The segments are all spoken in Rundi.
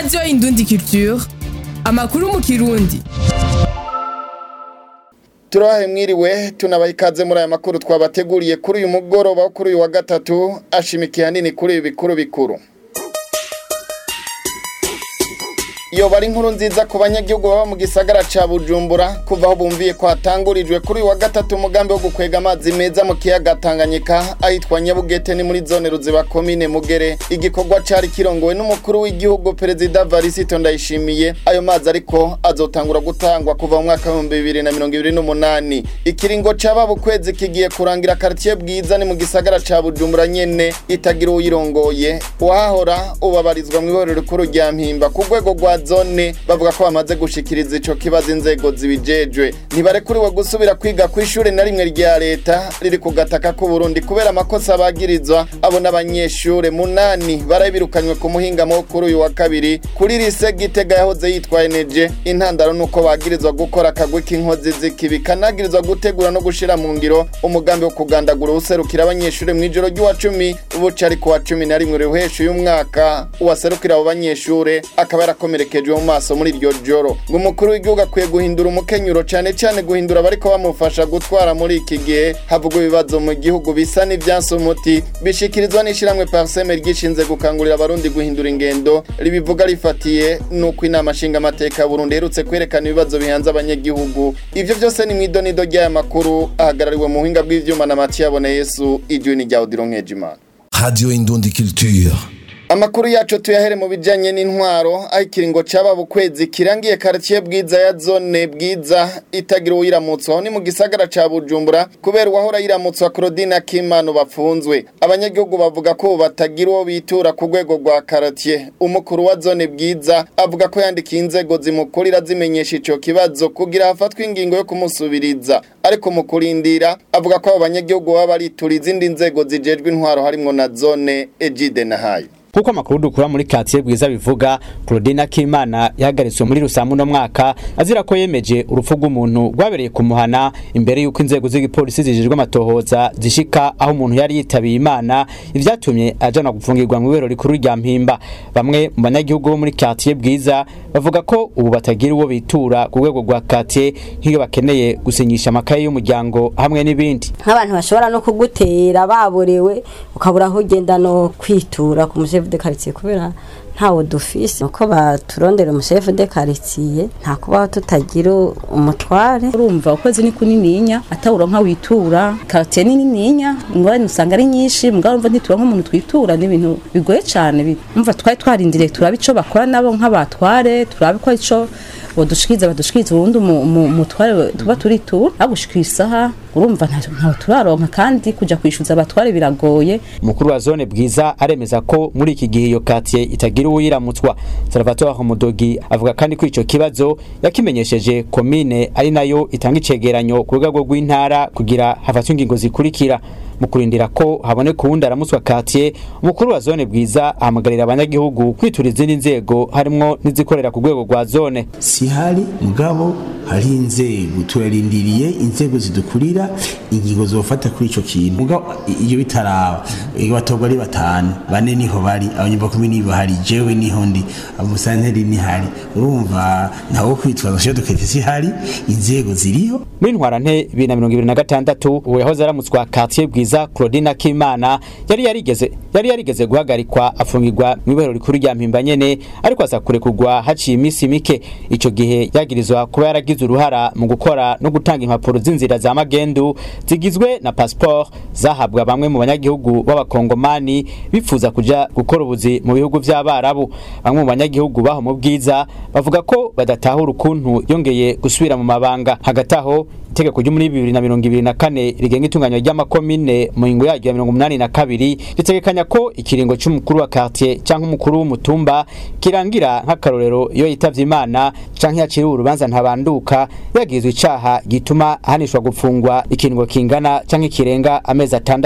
radiyo indundi culture amakuru mu kirundi turahe mwiriwe tunabaha ikaze muri aya makuru twabateguriye kuri uyu mugoroba wo kuri uyu wa gatatu ashimikiye hanini kuri ibi bikuru bikuru iyo bari inkuru nziza ku banyagihugu baba mu gisagara ca bujumbura kuva aho bumviye ko hatangurijwe kuri uyu wa gatatu umugambi wo gukwega amazi meza mu kiyaga tanganyika ahitwa nyabugete ni muri zone ruziba komine mugere igikorwa cari kirongowe n'umukuru w'igihugu perezida varisito ndayishimiye ayo mazi ariko azotangura gutangwa kuva mu mwaka w'ibihumbi bibiri na mirongo ibiri n'umunani ikiringo caba bukwezi kigiye kurangira karitiye bwiza ni mu gisagara ca bujumbura nyene itagira uyirongoye uwahahora ubabarizwa mw'ihorero rikuru rya mpimba ku rwego rwa zone bavuga ko bamaze gushikiriza ico kibazo inzego zibijejwe ntibarekuriwe gusubira kwiga ku ishuri na rimwe rya leta riri ku gataka k'u Burundi kubera amakosa bagirizwa abo n'abanyeshure munani barabirukanywe ku muhingamo wo kuri uyu wa kabiri kuri lise Gitega yahoze yitwa NG intandaro nuko bagirizwa gukora akagwi k'inkozi z'ikibi kanagirizwa gutegura no gushira mu ngiro umugambi wo kugandagura userukira abanyeshure mw'ijoro ry'uwa cumi buca ari ku wa cumi na rimwe ruhesha uyu mwaka uwaserukira abo banyeshure akaba yarakomereka yaherekejwe mu maso muri iryo joro ngo umukuru w'igihugu akwiye guhindura umukenyuro cyane cyane guhindura abariko bamufasha gutwara muri iki gihe havugwa ibibazo mu gihugu bisa n'ivyanse umuti bishikirizwa n'ishiramwe parseme ryishinze gukangurira abarundi guhindura ingendo ribivuga rifatiye nuko inama nshingamateka ya burundi iherutse kwerekana ibibazo bihanze abanyagihugu ivyo vyose ni mw'idonido ry'aya makuru ahagarariwe mu buhinga bw'ivyuma na matiyabona yesu ijwi ni rya odiro nkejimana Radio Indundi Culture. Amakuru yacu tuyahere mu bijanye n'intwaro aho ikiringo caba bukwezi kirangiye quartier bwiza ya zone bwiza itagira uyiramutse aho ni mu gisagara ca Bujumbura kubera uwahora yiramutswa Claudine Akimano bafunzwe abanyagihugu bavuga ko batagira uwo bitura ku rwego rwa quartier umukuru wa zone bwiza avuga ko yandikiye inzego zimukurira zimenyesha ico kibazo kugira hafatwe ingingo yo kumusubiriza ariko mu kurindira avuga ko abo banyagihugu baba baritura izindi nzego zijejwe intwaro harimwo na zone Ejide na hayo kuko amakuru dukura muri quartier bwiza bivuga Claudine Akimana yahagaritswe muri rusamu no mwaka azira ko yemeje urupfu rw'umuntu rwabereye kumuhana imbere yuko inzego z'igipolisi zijejwe amatohoza zishika aho umuntu yari yitabiye Imana ivyatumye ajana gufungirwa mu ibero rikuru rya Mpimba bamwe mu banyagihugu bo muri quartier bwiza bavuga ko ubu batagira uwo bitura ku rwego rwa quartier nk'iyo bakeneye gusinyisha amakaye y'umuryango hamwe n'ibindi nk'abantu bashobora no kugutera baborewe ukabura aho ugenda no kwitura ku chef de quartier kubera ntawo dufise uko baturondera umushefu de quartier nta kubaho tutagira umutware urumva ukwezi ni kunininya atawuronka witura quartier ni nininya ingorane usanga ari nyinshi mugabo urumva ntituronka umuntu twitura n'ibintu bigoye cane umva twari twarindiriye turabe ico bakora nabo nk'abatware turabe ko ico bodushikiriza badushikiriza ubundi umutware tuba turitura agushikira isaha urumva ntawe turaronka kandi kuja kwishuza abatware biragoye umukuru wa zone bwiza aremeza ko muri iki gihe iyo quartier itagira uwiramutswa Salvatore Mudogi avuga kandi ko ico kibazo yakimenyesheje komine ari nayo itanga icegeranyo ku rwego rw'intara kugira hafatwe ingingo zikurikira mu kurindira ko haboneka uwundi aramutswa quartier umukuru wa zone bwiza ahamagarira abanyagihugu kwitura izindi nzego harimwo n'izikorera ku rwego rwa zone si hari mugabo hari inzego turarindiriye inzego zidukurira ingingo zofata kuri ico kintu mugabo iyo bitaraba batorwa ari batanu bane niho bari abanyumva kumi nibo hari jewe niho ndi amusanteri ni hari urumva ntawo kwitwaza sho dukete si hari inzego ziriho muri ntwarante 2026 uwo yahoze aramutswa quartier bwiza Claudine Akimana yari yarigeze yari yarigeze guhagarikwa afungirwa mu ibero rikuru rya Mpimba nyene ariko aza kurekurwa haciye iminsi mike ico gihe yagirizwa kuba yaragize uruhara mu gukora no gutanga impapuro z'inzira za magendu zigizwe na passport zahabwa bamwe mu banyagihugu b'abakongomani bifuza kuja gukora ubuzi mu bihugu vy'abarabu bamwe mu banyagihugu baho mu bwiza bavuga ko badatahura ukuntu yongeye gusubira mu mabanga hagati aho itegeko ryo muri bibiri na mirongo ibiri na kane rigenga itunganywa ry'amakomine mu ngingo yaryo ya mirongo umunani na kabiri ritegekanya ko ikiringo c'umukuru wa quartier canke umukuru w'umutumba kirangira nk'akarorero iyo yitavye imana canke yaciriwe urubanza ntabanduka yagizwe icaha gituma ahanishwa gupfungwa ikiringo kingana canke kirenga amezi atandatu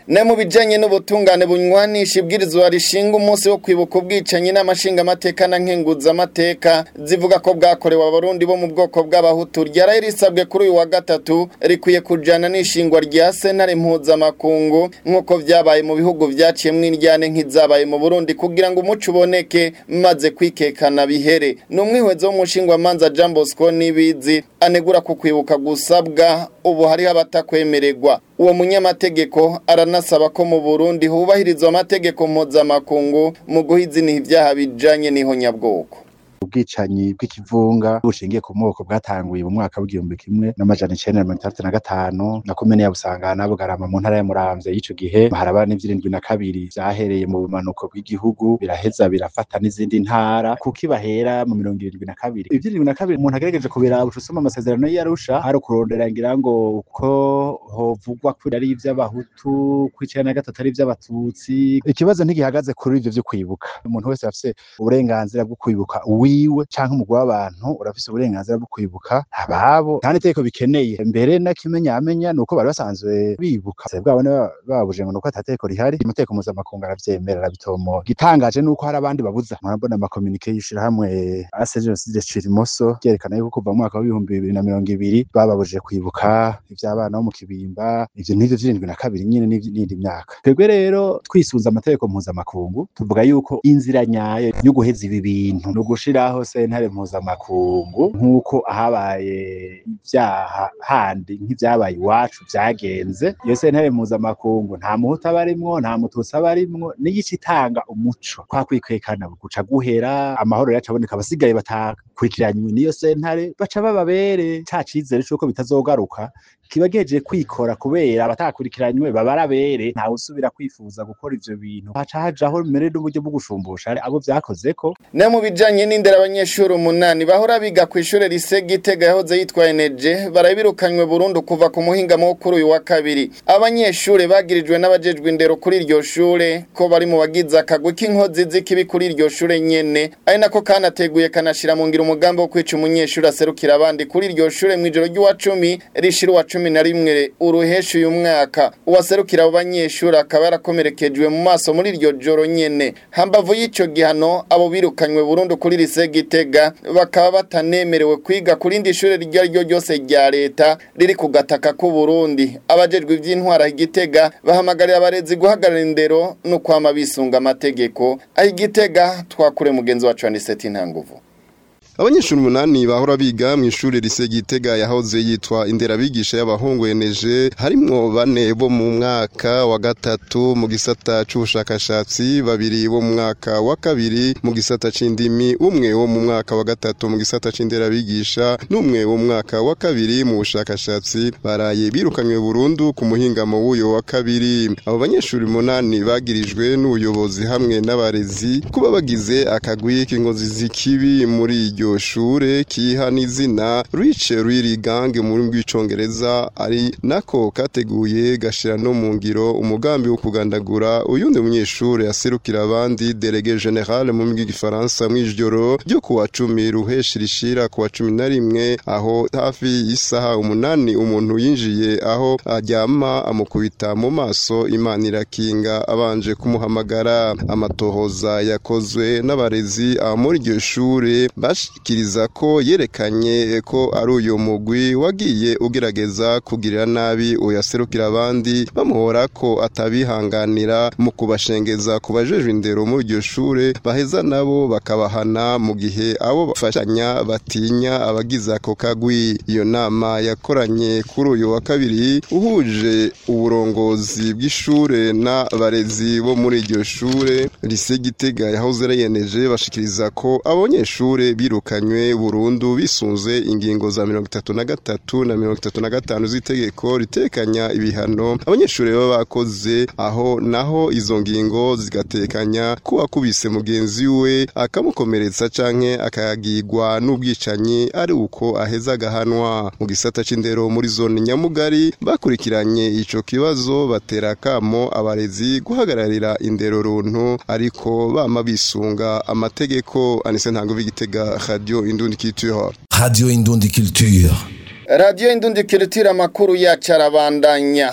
ne mu bijanye n'ubutungane bunywanisha ibwirizwa rishinga umunsi wo kwibuka ubwicanyi n'amashinga amateka na nkenguza amateka zivuga ko bwakorewe abarundi bo mu bwoko bw'abahutu ryaraye risabwe kuri uyu wa gatatu rikwiye kujana n'ishingwa rya sentare mpuzamakungu nk'uko vyabaye mu bihugu vyaciyemwo indyane nk'izabaye mu Burundi kugira ngo umuco uboneke maze kwikekana bihere ni umwihwezo w'umushingwamanza Jean Bosco Nibizi anegura ku kwibuka gusabwa ubu hariho abatakwemererwa uwo munyamategeko aranasaba ko mu Burundi hubahirizwa amategeko mpuzamakungu mu guhiziniha ivyaha bijanye n'ihonyabwoko ubwicanyi bw'ikivunga bushingiye ku moko bwatanguye mu mwaka w'igihumbi kimwe n'amajana icenda na mirongo itandatu na gatanu na komine ya Busangana Bugarama mu ntara ya Muramvya y'ico gihe haraba n'ivyirindwi na kabiri vyahereye mu bumanuko bw'igihugu biraheza birafata n'izindi ntara kuko ibahera mu mirongo irindwi na kabiri ivyirindwi na kabiri umuntu agerageje kubiraba uca usoma amasezerano y'Arusha hari ukurondera ngira ngo uko hovugwa ko ari ivy'abahutu kw'icenda na gatatu ari ivy'abatutsi ikibazo ntigihagaze kuri ivyo vyo kwibuka umuntu wese afise uburenganzira bwo kwibuka wiwe canke umugwi w'abantu urafise uburenganzira bwo kwibuka ababo nta n'itegeko bikeneye mbere n'akimenyamenya ni uko bari basanzwe bibuka bwabo babuje ngo ni uko atategeko rihari amategeko mpuzamakungu aravyemera arabitomora igitangaje ni uko hari abandi babuza murabona amakominike y'ishirahamwe ase jenoside cirimoso ryerekana yuko kuva mu mwaka w'ibihumbi bibiri na mirongo ibiri bababujije kwibuka ivy'abana bo mu kibimba ivyo n'ivyo vy'irindwi na kabiri nyene n'indi myaka twebwe rero twisunze amategeko mpuzamakungu tuvuga yuko inzira nyayo yo guheza ibi bintu ni ugushiraho sentare mpuzamakungu nk'uko ahabaye ivyaha handi nk'ivyabaye iwacu vyagenze iyo sentare mpuzamakungu nta muhutu aba arimwo nta mututsi aba arimwo n'igice itanga umuco kwa kwikwekana guca guhera amahoro yacu aboneka abasigaye batakurikiranywe n'iyo sentare baca bababere ca cizere c'uko bitazogaruka kiba geje kwikora kubera abatakurikiranywe baba arabere ntawe usubira kwifuza gukora ivyo bintu haca hajaho mbere n'uburyo bwo gushumbusha abo vyakozeko ne mu bijanye n'indera abanyeshuri umunani bahora biga ku ishure rise Gitega yahoze yitwa Eneje barabirukanywe burundu kuva ku muhingamo wo kuri uyu wa kabiri abanyeshure bagirijwe n'abajejwe indero kuri iryo shure ko bari mu bagize akagwi k'inkozi z'ikibi kuri iryo shure nyene ari nako kanateguye kanashira mu ngira umugambi wo kwica umunyeshuri aserukira abandi kuri iryo shure mw'ijoro ry'uwa cumi rishira uwa cumi na rimwe uruhesha uyu mwaka uwaserukira abo banyeshuri akaba yarakomerekejwe mu maso muri iryo joro nyene hambavu y'ico gihano abo birukanywe burundu kuri lise Gitega bakaba batanemerewe kwiga kuri indi shure iryo ariryo ryose rya leta riri ku gataka k'u Burundi abajejwe ivy'intwara Igitega bahamagarira abarezi guhagarara indero no kwama bisunga amategeko aho Igitega twakure mugenzi wacu Aniseti Ntanguvu abanyeshuri umunani bahora biga mu ishuri rise Gitega yahoze yitwa inderabigisha y'abahungu eneje harimwo bane bo mu mwaka wa gatatu mu gisata c'ubushakashatsi babiri bo mu mwaka wa kabiri mu gisata c'indimi umwe wo mu mwaka wa gatatu mu gisata c'inderabigisha n'umwe wo mu mwaka wa kabiri mu bushakashatsi baraye birukanywe burundu ku muhingamo w'uyo wa kabiri abo banyeshuri umunani bagirijwe n'ubuyobozi hamwe n'abarezi kuba bagize akagwi k'inkozi z'ikibi muri iryo shure kiha n'izina Rich Really Gang mu rurimi rw'icongereza ari nako kateguye gashira no mu ngiro umugambi wo kugandagura uyundi munyeshure aserukira abandi Délégué Général mu rurimi rw'igifaransa mw'ijoro ryo kuwa cumi ruheshi rishira kuwa cumi na rimwe aho hafi y'isaha umunani umuntu yinjiye aho aryama amukubita mu maso Imana irakinga abanje kumuhamagara amatohoza yakozwe n'abarezi muri iryo shure bashikiriza ko yerekanye ko ari uyu mugwi wagiye ugerageza kugirira nabi uyaserukira abandi bamuhora ko atabihanganira mu kubashengeza ku bajejwe indero muri iryo shure baheza nabo bakabahana mu gihe abo bafashanya batinya abagize ako kagwi iyo nama yakoranye kuri uyu wa kabiri uhuje uburongozi bw'ishure n'abarezi bo muri iryo shure lise Gitega yahoze arayeneje bashikiriza ko abanyeshure birukanywe burundu bisunze ingingo za mirongo itatu na gatatu na mirongo itatu na gatanu z'itegeko ritekanya ibihano abanyeshuri baba bakoze aho naho izo ngingo zigatekanya ko wakubise mugenzi we akamukomeretsa canke akagigwa n'ubwicanyi ari uko aheza agahanwa mu gisata c'indero muri zone nyamugari bakurikiranye ico kibazo batera kamo abarezi guhagararira indero runtu ariko bama bisunga amategeko anise ntango b'igitega radio indundi culture Radio Indundi Culture. radiyo indundi kiritira amakuru yacu arabandanya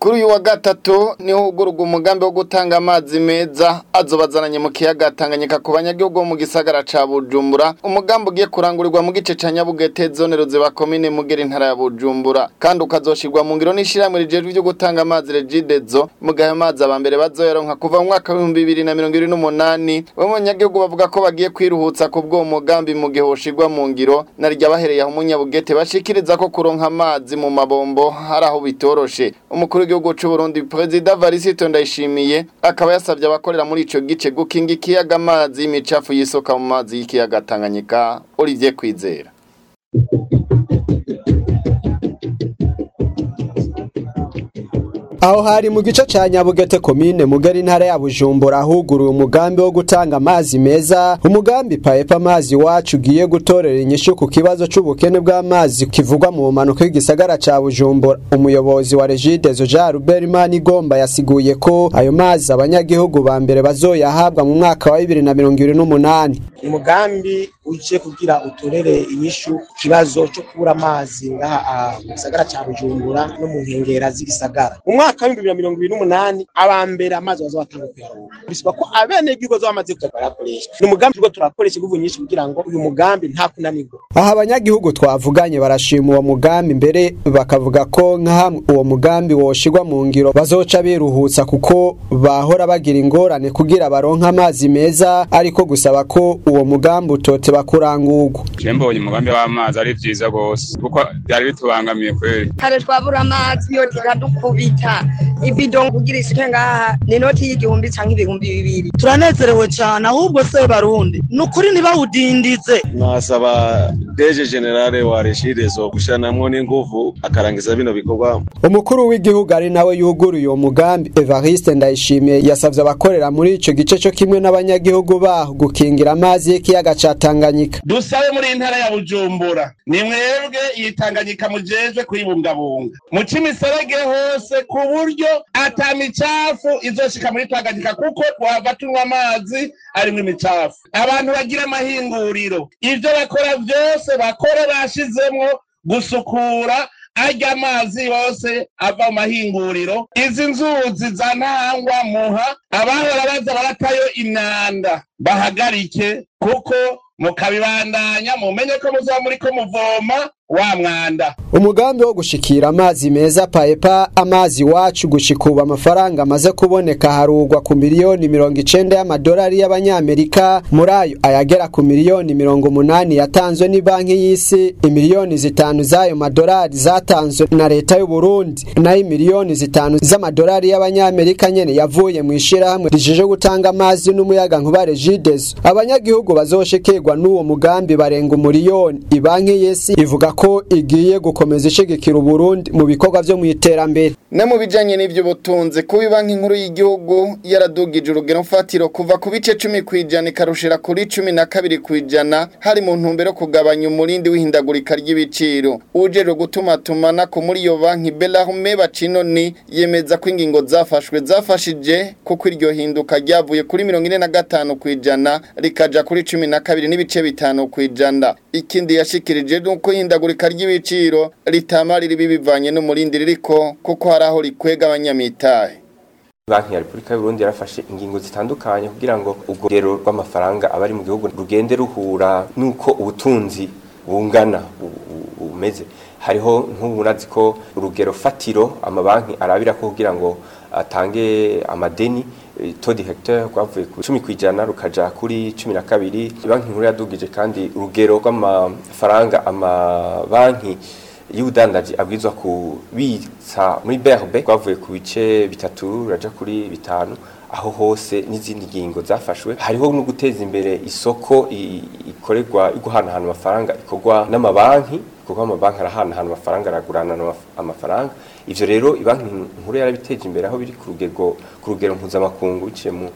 kuri uyu wa gatatu niho hugururwa umugambi wo gutanga amazi meza azobazananye mu kiyaga Tanganyika ku banyagihugu bo mu gisagara ca Bujumbura umugambi ugiye kurangurirwa mu gice ca Nyabugete zone ruziba komine Mugera intara ya Bujumbura kandi ukazoshirwa mu ngiro n'ishiramwe rijejwe ryo gutanga amazi Regidezo mu gahe amazi abambere bazoyaronka kuva mu mwaka wa 2028 bamwe banyagihugu bavuga ko bagiye kwiruhutsa ku bwo mugambi mu gihe woshirwa mu ngiro narijya bahereye aho umunyabugete bashikiriza ko kuronka amazi mu mabombo hari aho bitoroshe umukuru w'igihugu cy'u Burundi President Varisito Ndayishimiye akaba yasabye abakorera muri ico gice gukinga ikiyaga amazi y'imicafu yisoka mu mazi y'ikiyaga Tanganyika Olivier Kwizera aho hari mu gice ca Nyabugete komine mugari intara ya Bujumbura huguruye umugambi wo gutanga amazi meza umugambi paepa amazi wacu ugiye gutorera inyishu ku kibazo c'ubukene bw'amazi kivugwa mu manuko y'igisagara ca Bujumbura umuyobozi wa Regidezo Jean Robert Manigomba yasiguye ko ayo mazi abanyagihugu ba mbere bazoyahabwa mu mwaka wa 2028 umugambi uje kugira utorere inyishu kibazo cyo kubura amazi ngaha mu gisagara ca Bujumbura no mu nkengera z'igisagara mu mwaka wa 2028 abambere amazi bazobatanga kuyaronka bisaba ko abene gihugu bamaze kuyarakoresha ni umugambi rwo turakoresha inguvu nyinshi kugira ngo uyu mugambi nta kunanirwa aha abanyagihugu twavuganye barashima uwo mugambi mbere bakavuga ko nka hamwe uwo mugambi woshirwa mu ngiro bazoca biruhutsa kuko bahora bagira ingorane kugira baronke amazi meza ariko gusaba ko uwo mugambi utote bakurangurwa je mbonye umugambi w'amazi ari vyiza gose kuko byari bitubangamiye kweli kare twabura amazi yo tikadukubita ibido kugira isuke ngaha ni noti y'igihumbi canke ibihumbi bibiri turanezerewe cyane ahubwo se barundi ni ukuri ntibawudindize nasaba deje generale wa regidezo gushiranamwo n'inguvu akarangiza bino bikorwa umukuru w'igihugu ari nawe yuguruye uwo mugambi Evariste Ndayishimiye yasavye abakorera muri ico gice cyo kimwe n'abanyagihugu baho gukingira amazi y'ikiyaga ca Tanganyika dusabe muri intara ya Bujumbura ni mwebwe iyi Tanganyika mujejwe kuyibungabunga muca imiserege hose ku buryo ata micafu izoshika muri Tanganyika kuko twava tunywa amazi arimwo imicafu abantu bagira amahinguriro ivyo bakora vyose bakore bashizemwo gusukura arya amazi yose ava mu mahinguriro izi nzuzi za ntangwa muha abahora baza baratayo imyanda bahagarike kuko mukabibandanya mumenye ko muzaba muriko muvoma wa mwanda umugambi wo gushikira amazi meza paepa amazi wacu gushikuba amafaranga amaze kuboneka harugwa ku miliyoni mirongo icenda y'amadolari y'abanyamerika muri ayo ayagera ku miliyoni mirongo umunani yatanzwe ni banki y'isi imiliyoni zitanu z'ayo madolari zatanzwe na leta y'u Burundi nayo imiliyoni zitanu z'amadolari y'abanyamerika nyene yavuye mu ishirahamwe rijeje gutanga amazi n'umuyaga nkuba Regideso abanyagihugu bazoshikirwa n'uwo mugambi barenga umuliyoni ibanki y'isi ivuga ko igiye gukomeza ishigikira Burundi mu bikorwa vyo mu iterambere ne mu bijanye n'ivy'ubutunzi kuba banki nkuru y'igihugu yaradugije urugero mfatiro kuva ku bice 10 kwijana ikarushira kuri 12 kwijana hari mu ntumbero yo kugabanya umurindi w'ihindagurika ry'ibiciro ujejwe gutuma tumana ko muri iyo banki Bellarme Bacinoni yemeza ko ingingo zafashwe zafashije kuko iryo hinduka ryavuye kuri 45 kwijana rikaja kuri 12 n'ibice bitanu kwijana ikindi yashikirije nuko ihindagurika ry'ibiciro ritamarira bivanye n'umurindi ririko kuko hari aho rikwega abanyamitahe banki ya repubulika y'uburundi yarafashe ingingo zitandukanye kugira ngo ubwo rugero rw'amafaranga abari mu gihugu rugende ruhura n'uko ubutunzi bungana bumeze hariho nk'ubunazi ko urugero fatiro amabanki arabira ko kugira ngo atange amadeni todi hectare rwavuye ku 10 kwijana rukaja kuri 12 banki nkuru yadugije kandi urugero rw'amafaranga amabanki y'ubudandaji abwizwa kubitsa muri BRB rwavuye ku bice bitatu raja kuri bitanu aho hose n'izindi ngingo zafashwe hariho no guteza imbere isoko ikorerwa iguhanahana amafaranga ikorwa n'amabanki kuko amabanki arahanahana amafaranga aragurana amafaranga ivyo rero ibanki nkuru yarabiteje imbere aho biri ku rugero ku rugero mpuzamakungu biciye mu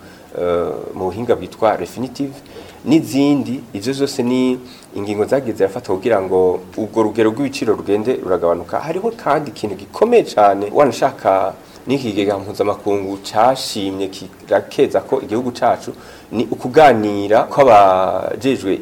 mu buhinga bwitwa refinitive n'izindi ivyo zose ni ingingo zagiye zirafatwa kugira ngo ubwo rugero rw'ibiciro rugende ruragabanuka hariho kandi ikintu gikomeye cyane wanashaka n'ikigega mpuzamakungu cashimye kirakeza ko igihugu cacu ni ukuganira kw'abajejwe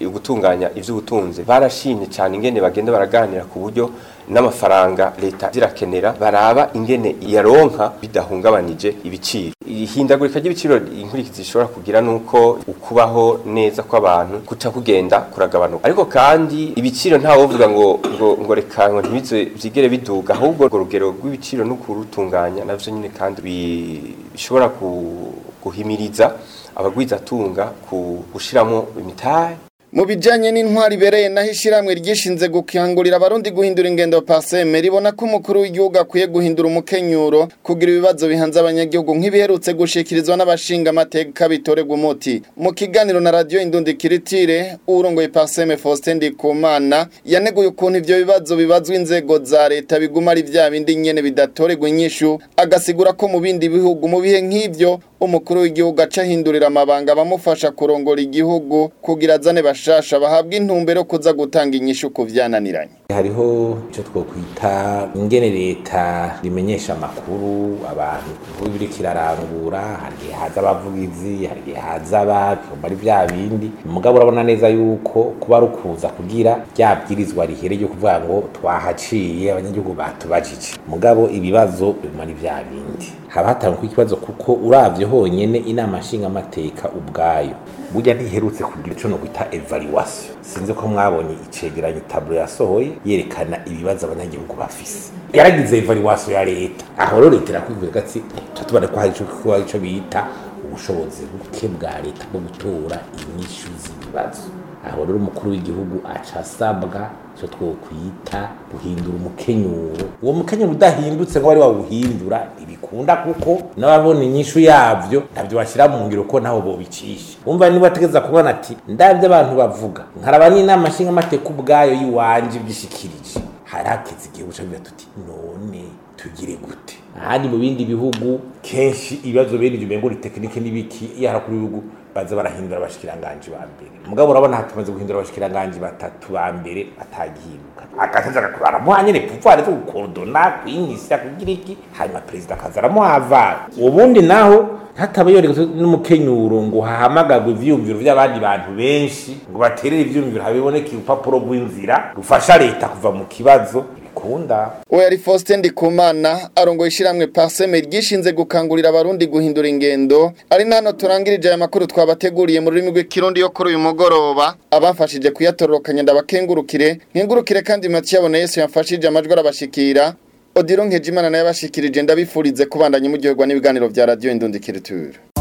gutunganya ivy'ubutunzi barashimye cyane ingene bagenda baraganira ku buryo n'amafaranga leta zirakenera baraba ingene yaronka bidahungabanije ibiciro ihindagurika ry'ibiciro inkurikizi zishobora kugira nuko ukubaho neza kw'abantu kuca kugenda kuragabanuka ariko kandi ibiciro nta wovuga ngo ngo ngo reka ngo ntibize vyigere biduga ahubwo urwo rugero rw'ibiciro no kurutunganya navyo nyine kandi bishobora guhimiriza abagwizatunga ku gushiramo imitahe mu bijanye n'intwari ibereye naho ishyirahamwe ryishinze gukangurira abarundi guhindura ingendo paseme ribona ko umukuru w'igihugu akwiye guhindura umukenyuro kugira ibibazo bihanze abanyagihugu nk'ibiherutse gushikirizwa n'abashinga amateka bitorerwa umuti mu kiganiro na radiyo indundi kiritire urongoye paseme faustin ndikumana yaneguye ukuntu ivyo bibazo bibazwa inzego za leta biguma ari vya bindi nyene bidatorerwa inyishu agasigura ko mu bindi bihugu mu bihe nk'ivyo umukuru w'igihugu aca ahindurira amabanga abamufasha kurongora igihugu kugira azane bashasha bahabwa intumbero kuza gutanga inyishu ku vyananiranye hariho icyo twokwita ingene leta rimenyesha amakuru abantu biri kirarangura hari igihe haza abavugizi hari igihe haza abakoma ari bya bindi mugabo urabona neza yuko kuba rukuza kugira ryabwirizwa rihere ryo kuvuga ngo twahaciye abanyagihugu batubajije mugabo ibibazo biguma ari bya bindi haba hatangwa ikibazo kuko uravye honyene inama nshingamateka ubwayo burya ntiherutse kugira ico no kwita evaluation sinzi ko mwabonye icegeranyo tablo yasohoye yerekana ibibazo abanyagihugu bafise yaragize evaluation ya leta aho rero leta irakwivuga gati tutubona ko hari ico ko ico bita ubushobozi buke bwa leta bwo gutora inyishu z'ibibazo aho rero umukuru w'igihugu aca asabwa icyo twokwita guhindura umukenyuro uwo mukenyuro udahindutse ngo bari bawuhindura ntibikunda kuko n'ababona inyishu yavyo ntabyo bashyira mu ngiro ko naho bobicisha umva niba ategeza kubona ati ndabyo abantu bavuga nkaraba n'inama nshingamateka ubwayo y'iwanje ibyishikirije hari hakeze igihe buca biba tuti none tugire gute ahandi mu bindi bihugu kenshi ibibazo bene ibyo umengo tekinike n'ibiki iyo harakuru ibihugu baza barahindura abashikiranganji ba mbere mugabo urabona hatumaze guhindura abashikiranganji batatu ba mbere batagihinduka agataza agakora aramuha nyene pouvoir zo gukodona kwinyisha kugira iki hanyuma perezida akaza aramuhavara ubundi naho hataba yoregezwe n'umukenyuro ngo hahamagagwe ivyiyumviro vy'abandi bantu benshi ngo baterere ivyiyumviro habiboneke urupapuro rw'inzira rufasha leta kuva mu kibazo bikunda we yari Faustin Ndikumana arongoye ishiramwe Paseme ryishinze gukangurira abarundi guhindura ingendo ari nano turangirije aya makuru twabateguriye mu rurimi rw'ikirundi yo kuri uyu mugoroba abafashije kuyatororokanya ndabakengurukire nkengurukire kandi Mathieu Abona Yesu yamfashije amajwi arabashikira Odiro Nkejimana naye abashikirije ndabifurize kubandanya muryoherwa n'ibiganiro vya radio Indundikiriture